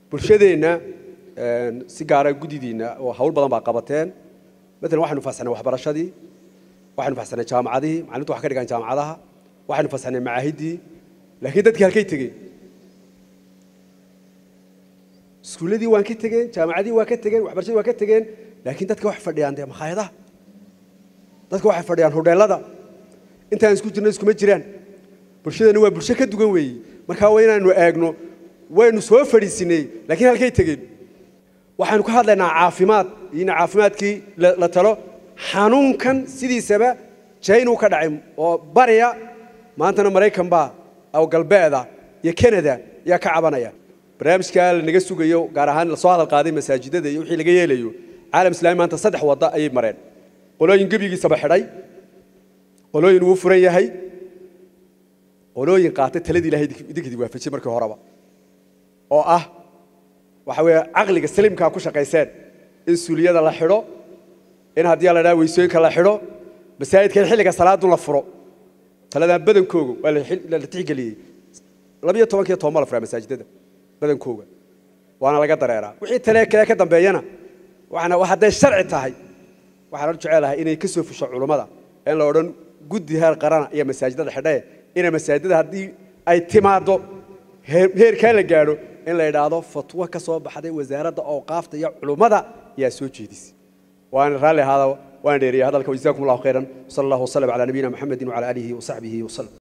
bulshadeenna si gaara guddidiinna oo hawl badan baa qabateen matalan waxaynu fasaxnay waxbarashadii waxaynu fasaxnay jaamacadihii macalimiintu wax ka dhigaan jaamacadaha waxaynu fasaxnay macaahiddii laakiin dadkii halkay tegeen iskuulladii waan ka tegeen jaamacadihii waa ka tegeen waxbarashadii waa ka tegeen laakiin dadka waxay fadhiyaan dee makhaayadaha dadka waxay fadhiyaan hodheellada intaan isku jirno iskuma jiraan bulshadeenna waa bulsho ka duwan weeye markaa waa inaanu eegno waynu soo fadhiisinay laakiin halkay tegeen waxaynu ka hadlaynaa caafimaad iyona caafimaadkii la talo xanuunkan sidiisaba jaynuu ka dhacay oo bariya maantana maraykan baa oo galbeeda iyo canada ayaa ka cabanaya barnaamijkaa lanaga sugayo gaar ahaan lasoo hadal qaaday masaajidada iyo wixii laga yeelayo caalam islaami maanta saddex wadda ayay mareen qolooyin gebigiisaba xidhay qolooyin wuu furan yahay qolooyin qaatay taladii ilahay idinkidi waafajiyey markii horeba oo ah waxa weeye caqliga saliimkaa ku shaqayseen in suuliyada la xidho in haddii la dhaha weysooyinka la xidho masaajidka in xilliga salaadu la furo taladan badankooga waa la tixgeliyey labiyo tobankiyo toban ma la furaa masaajidada badankooga waana laga dareeraa wixii tale kale ka dambeeyana waxaana hadday sharci tahay waxaan jecelahay inay ka soo fusho culummada in la odhan guddi heer qarana iyo masaajidada xidhae inay masaajidada haddii ay timaaddo heerkaa la gaadho in la idhaahdo fatwo ka soo baxday wasaaradda awqaafta iyo culummada ayaa soo jeedisay waana raalli ahaada waan dheeriyay hadalka wajazaakum allahu khayran sala allahu wasalam calaa nabiyina maxamedin wacala aalihi wasaxbihi wasalam